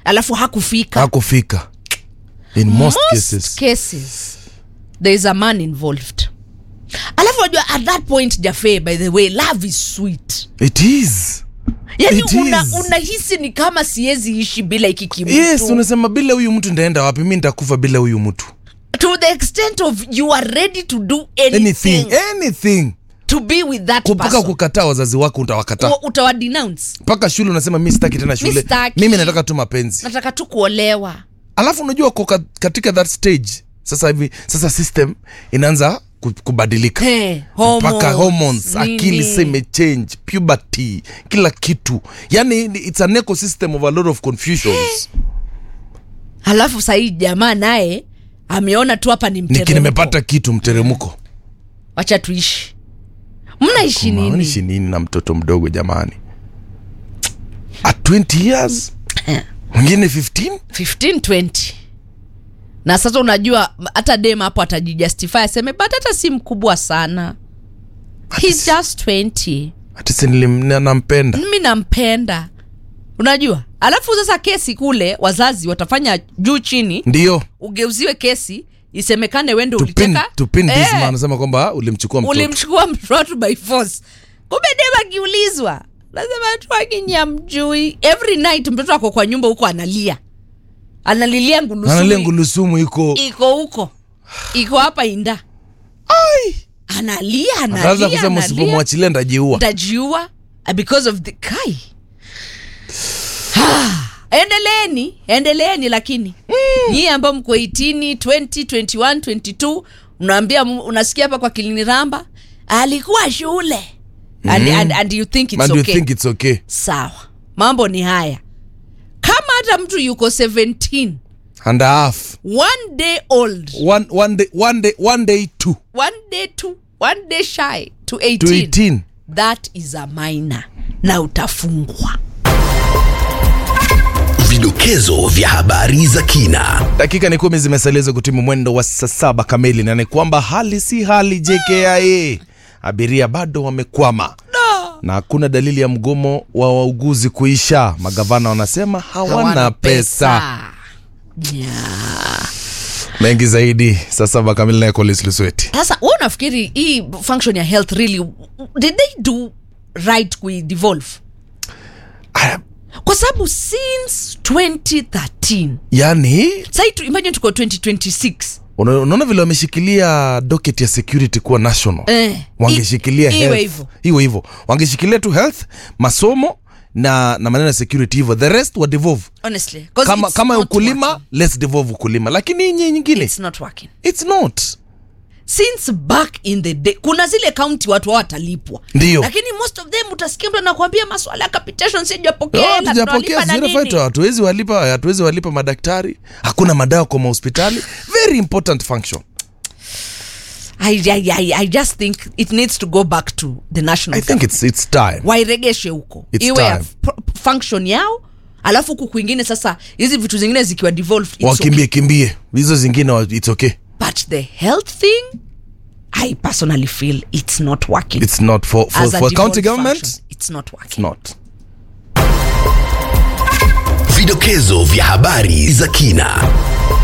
alafu hakufika hakufika in most, cases cases there is a man involved alafu najua at that point jafe by the way love is sweet it is yani It una, is. unahisi ni kama siwezi ishi bila iki kimutu yes unasema bila huyu mtu ndaenda wapi mi nitakufa bila huyu mtu to the extent of you are ready to do anything, anything anything to be with that mpaka person kukataa wazazi wako utawakataa Wa- utawadenounce mpaka shule unasema mi sitaki tena shule sitaki. mimi nataka tu mapenzi nataka tu kuolewa alafu unajua ko ka- katika that stage sasa hivi sasa system inaanza ku- kubadilika Hey, mpaka hormones, hormones nini. akili sa imechange puberty kila kitu yani it's an ecosystem of a lot of confusions halafu sahii jamaa naye ameona tu hapa ni niki mteremko nimepata kitu mteremko wacha tuishi mnaishi maanishi nini nini na mtoto mdogo jamani at 20 years mwingine 15 15 20 na sasa unajua m- hata dem hapo atajijustify aseme but hata si mkubwa sana He's just 20 hati si nilim- nampenda mi nampenda unajua alafu sasa kesi kule wazazi watafanya juu chini ndio ugeuziwe kesi isemekane wende to pin, ulicheka to pin this Eh, man anasema kwamba ulimchukua mtoto ulimchukua mtoto by force kumbe dem akiulizwa nasema tu akinya mjui every night mtoto ako kwa nyumba huko analia analilia analia ngulusumu ngulusumu iko iko huko iko hapa inda analia ataanza analia kusema analia usipomwachilia ndajiua ntajiua uh, because of the kai endeleeni endeleeni lakini mm. nyii ambao mko 18 20 21 22 unaambia unasikia hapa kwa kiliniramba alikuwa shule and, and, and you think it's and okay. you think it's okay sawa mambo ni haya kama hata mtu yuko 17 and a half one day old one, one day one day one day two one day to one day shy to 18, to 18 that is a minor na utafungwa Vidokezo vya habari za kina. dakika ni kumi zimesalia kutimu mwendo wa saa saba kamili na ni kwamba hali si hali jkia abiria bado wamekwama na hakuna dalili ya mgomo wa wauguzi kuisha magavana wanasema hawana, pesa, Yeah. mengi zaidi saa saba kamili naye Collins Lusweti sasa we unafikiri hii function ya health really did they do right kuidevolve Ah, kwa sababu since 2013 yani sai tu imagine tuko 2026 una- unaona vile wameshikilia docket ya security kuwa national Eh, wangeshikilia i- iwe health. hivyo. hiyo hivyo wangeshikilia tu health masomo na na maneno ya security hivyo the rest wa devolve honestly 'cause kama, it's kama not ukulima working. let's devolve ukulima lakini hii nyingine it's not working it's not since back in the day kuna zile kaunti watu hao watalipwa Ndio. lakini most of them utasikia mtu anakuambia maswala ya capitation Oh, sijapokea na tujapokea tunalipa na zero nini. fighter, hatuwezi walipa hatuwezi walipa madaktari hakuna madawa kwa mahospitali very important function I, I, I, I just think it needs to go back to the national i think it's, it's time wairegeshe huko It's iwe ya time. pro- function yao alafu huku kwingine sasa hizi vitu zingine zikiwa devolved it's wakimbie okay. kimbie hizo zingine wa- it's okay but the health thing i personally feel it's not working it's not for, for, As a for county devolved government function, it's not working it's not Vidokezo vya habari za kina.